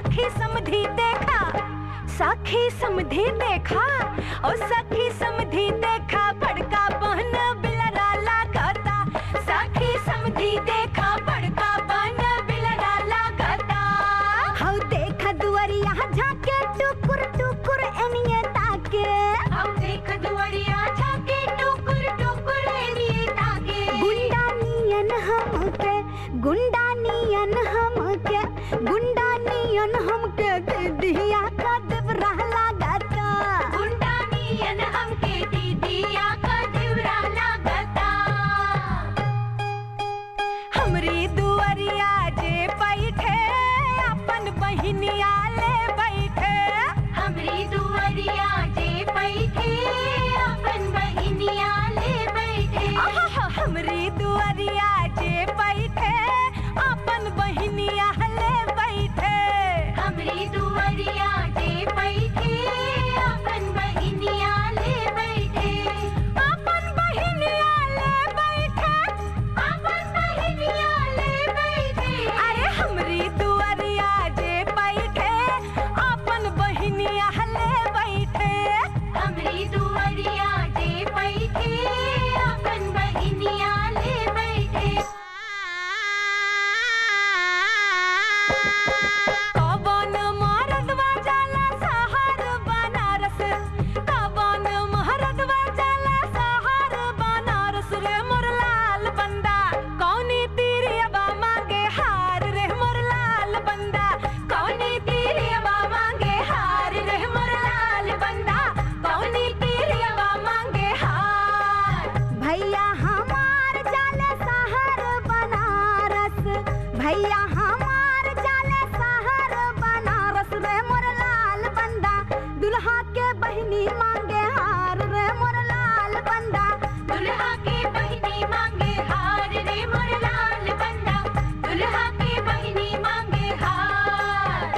सखी समधी देखा सखी समधी देखा ओ सखी समधी देखा बड़का बहन बिलरा लागता सखी समधी देखा बड़का बहन बिलरा लागता हौ देखा दुआरिया झाके टुकुर टुकुर एनिए ताके हौ देख दुआरिया झाके टुकुर टुकुर एनिए ताके गुंडा नियन हमके गुंडा नियन हमके गुंडा नियन हमके दीदिया का देवरा लागता गुंडा नियन हमके दीदिया का देवरा लागता हमरी दुआरिया जे बैठे अपन बहिनिया ले बैठे हमरी दुआरिया जे बैठे अपन बहिनिया ले बैठे हमरी दुआरिया जे बैठे अपन बहिनिया ले बैठे हमरी दुआरिया जे बैठे अपन बहिनिया ले बैठे अपन बहिनिया ले बैठे अपन बहिनिया ले बैठे अरे हमरी दुआरिया जे बैठे अपन बहिनिया ले बैठे हमरी दुआरिया जे बैठे अपन बहिनिया ले बैठे कवन मरदवा जाला सहार बनारस कवन मरदवा जाला सहार बनारस रे मोर लाल बंदा कौनी तीरियबा मांगे हार रे मोर लाल बंदा कौनी तीरियबा मांगे हार रे मोर लाल बंदा कौनी तीरियबा मांगे हार भैया हमार जाले सहार बनारस भैया हमार जाले सहार बनारस रे मोर लाल बंदा दुल्हा के बहिनी मांगे हार रे मोर लाल बंदा दुल्हा के बहिनी मांगे हार रे मोर लाल बंदा दुल्हा के बहिनी मांगे हार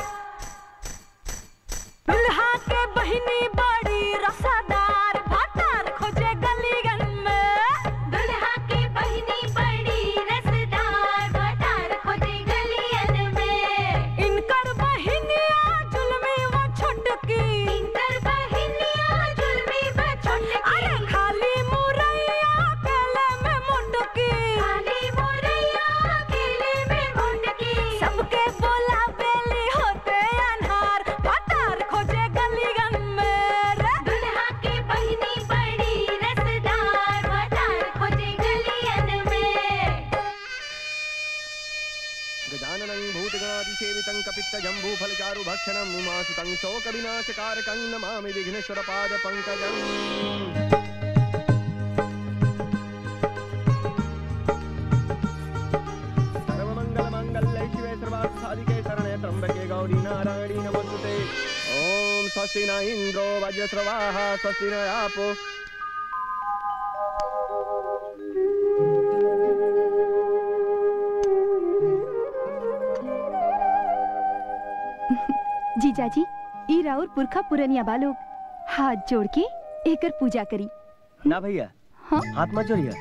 दुल्हा के बहिनी बड़ी रसादार भातार खोजे गलीगन में दुल्हा के बहिनी बड़ी रसदार भातार खोजे गलियन में इनकर बहिनिया जुलमी वो छोटकी इनकर बहिनिया जुलमी वो छोटकी अरे खाली मुरैया केले में मुटकी खाली मुरैया केले में मुटकी सबके बोला बेली होते अनहार भातार खोजे गलीगन में रे दुल्हा के बहिनी बड़ी रसदार भातार खोजे गलियन में गजाननं भूतगणादिसेवितं कपित्तजम्बूफलचारुभक्षणम् उमासुतं शोकविनाशकारकं नमामि विघ्नेश्वरपादपङ्कजम् सर्वमङ्गलमाङ्गल्ये शिवे सर्वार्थसाधिके शरणे त्र्यम्बके गौरी नारायणी नमोस्तुते ॐ स्वस्ति न इन्द्रो वज्रस्रवाः स्वस्ति न आपो जीजाजी ई राउर पुरखा पुरनिया बालोग हाथ जोड़ के एकर पूजा करी ना भैया हाँ? हाथ मत जोड़िया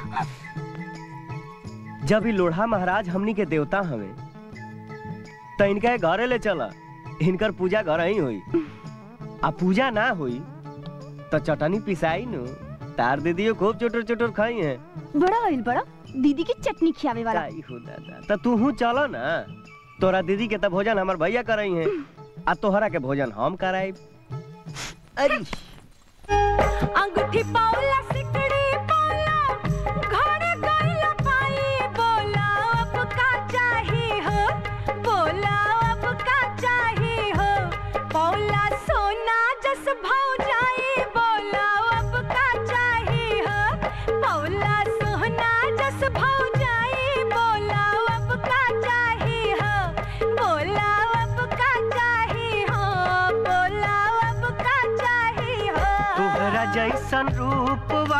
जब ई लोढ़ा महाराज हमनी के देवता हवे त इनका घरे ले चला इनकर पूजा घर ही हुई आ पूजा ना हुई तो चटनी पिसाई नु तार दीदियो खूब चोटर चोटर खाई है बड़ा आइल बड़ा दीदी की चटनी खियावे वाला आई हो दादा त तू हूँ चलो ना तोरा दीदी के त भोजन हमर भैया करई है आ तोहरा के भोजन हम कराई अरे अंगूठी पाउला सिकड़ी पाउला घरे गइला पाई बोला अब का चाही हो बोला अब का चाही हो पाउला सोना जस भाव जाई बोला अब का चाही हो पाउला सोना जस भाव जाई बोला अब का चाही हो बोला अब का चाही हो बोला अब का चाही हो तोहरा जैसन रूपवा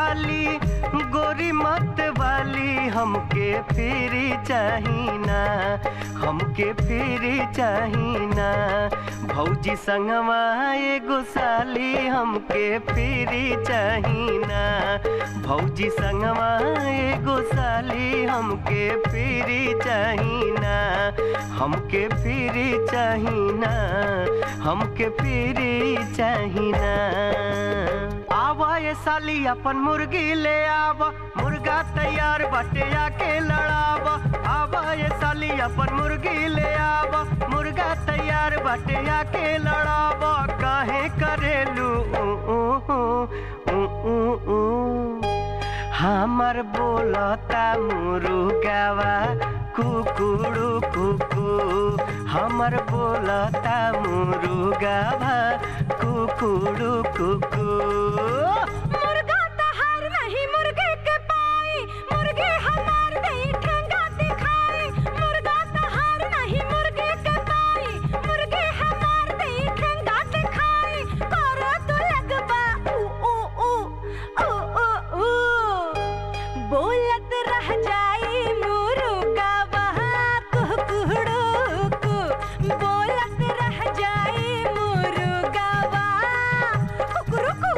हमके फिरी चाहिना हमके फिरी चाहिना भौजी संगवा एगो साली हमके फिरी चाहिना भौजी संगवा एगो साली हमके फिरी चाहिना हमके फिरी चाहिना हमके फिरी चाहिना आवा ये साली अपन मुर्गी ले आवा मुर्गा तैयार बटे आके लड़ावा आवा ये साली अपन मुर्गी ले आवा मुर्गा तैयार बटे आके लड़ावा काहे करेलू ऊ, ऊ, ऊ, ऊ, ऊ, ऊ। हमर बोलता मुरुगावा कुकुड़ू कुकू हमर बोलता मुरुगावा कुकुड़ू कुकू मुर्गा तहार नहीं मुर्गे के पाई मुर्गे हमार दई ठेंगा दिखाई मुर्गा तहार नहीं मुर्गे के पाई मुर्गे हमार दई ठेंगा दिखाई करो तो लगबा ऊ ऊ ऊ ऊ ऊ ऊ बोलत रह जाई मुर्गा वहाँ कुकुड़ू कु बोलत रह जाई मुर्गा वहाँ कुकुरुकू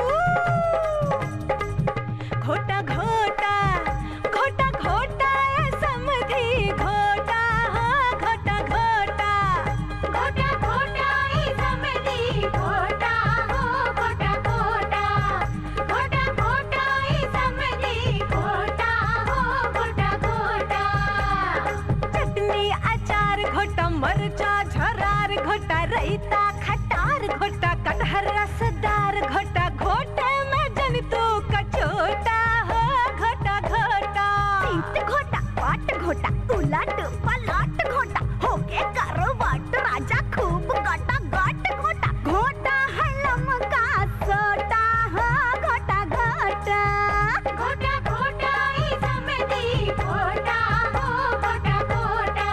घोटा घोटा घोटा घोटा ए समधी घोटा हाँ घोटा घोटा घोटा घोटा ए समधी घोटा हो घोटा घोटा घोटा घोटा ए समधी घोटा हो घोटा घोटा चटनी अचार घोटा मरचा झरार घोटा रैता खटार घोटा कटहर रसदार घोटा घोटे में जन तू कचोटा हो घोटा घोटा सीट घोटा पाट घोटा उलट पलट घोटा होके करो वाट राजा खूब गटा गट घोटा घोटा है लमका सोटा हो घोटा घोटा घोटा घोटा ई समेती घोटा हो घोटा घोटा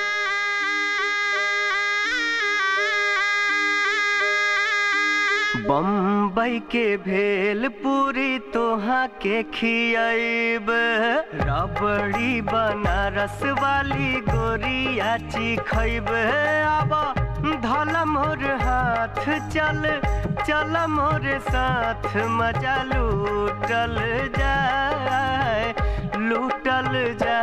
बम्बई के भेल पूरी तोहा के खियाब रबड़ी बनारस वाली गोरिया खैब अब धल मोर हाथ चल चल मोर साथ मजा लूटल जाए लूटल जाए